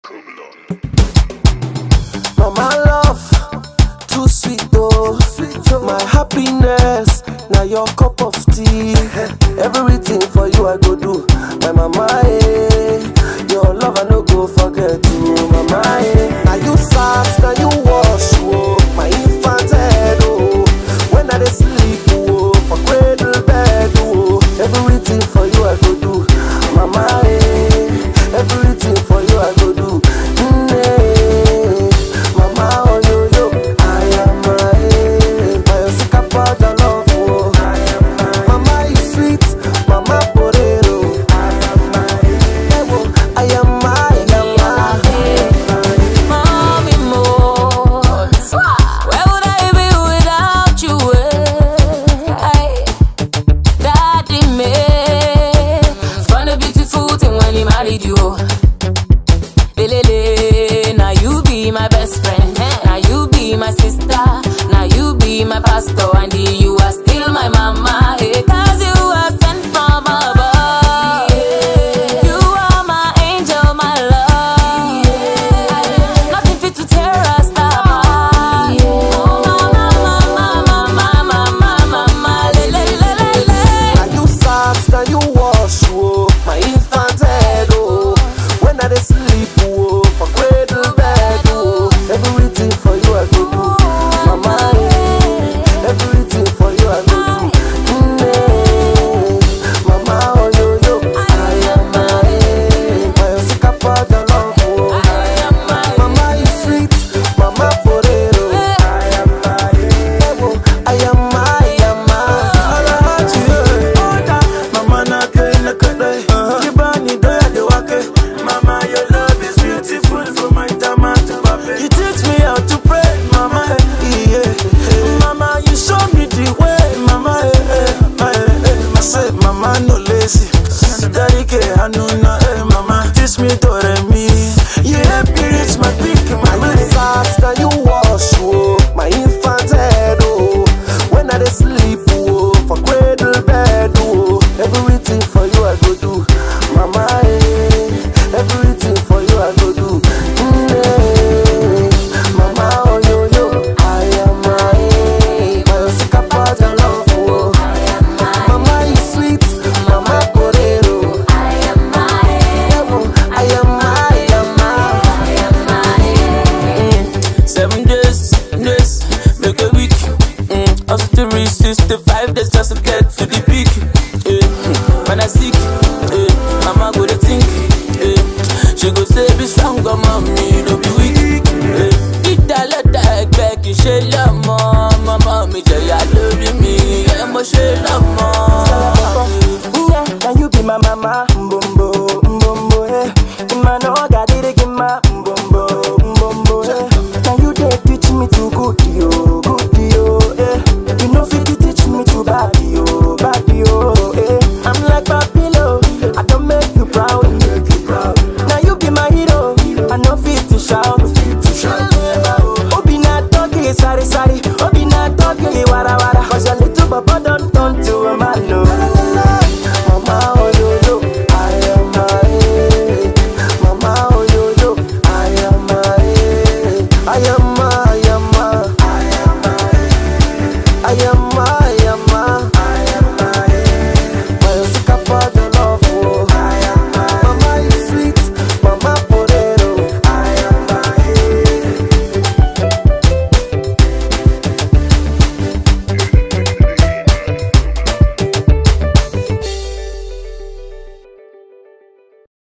Mama love, too sweet oh. My happiness, now your cup of tea. Everything for you I go do. My mama, eh. Your love I no go forget you, mama, eh. Now you fast, now you wash, oh. My infant head, oh. When I dey sleep, oh. For cradle bed, oh. Everything for you I go do, mama, eh. Everything for you I go do. Mm, eh. Mama, oh yo yo, I am my My Osika powder love, oh. Mama you sweet, mama potato. Ewo, I am my, I am my. Mommy more. Where would I be without you? eh? Daddy me. Found a beautiful thing when he married you. Lelele, now you be my best friend. Now you be my sister. Now you be my pastor. And you are still my mama. eh, Cause you are sent from above. You are my angel, my love. Nothing fit to tear us apart. Oh, mama, mama, mama, mama, mama, le, le, le, le, le. Now you fast, now you wash, oh. My infant head, oh. When I dey sleep, oh. For cradle bed, oh. Everything for you I go do, mama. eh. Everything for you I go do, mm, eh. Mama, oh yo yo, I am my, my Osika powder love, oh. Mama you sweet, mama potato. I am my, I am my, I am my. Mama na kene kene, kibani doya de wake. Mama, your love is beautiful from my tama to pape. You teach me how to pray, Mama. eh, Yeah. Mama, you show me the way, Mama. eh, eh, eh, eh. I say, Mama no lazy. Daddy ke hanuna, eh, Mama. Teach me to me. You help me reach my peak, Mama. Now you fast, now you wash, oh. My infant head, oh. When I dey sleep, oh. For cradle bed, oh. Everything for you I go do, mama, eh. Everything for you I go do, mm, eh. Mama, oh yo yo, I am my, my Osika powder love, oh. Mama, you sweet, mama potato. Ewo, I am my, I am my. Seven days, days, make a week. Mm, after three, sixty-five days just to get to the peak. Eh, mm, when I sick, eh, mama go to think. Eh, she go say be strong, oh, mommy, no be weak. Eh, ìdálẹ́dá ẹgbẹ́ kì í ṣe lọ́mọ. Mama mi jẹ̀yà lórí mi, ẹ mo ṣe lọ́mọ. Yeah, now you be my mama, mbombo, mbombo, eh. Ima no got it, get my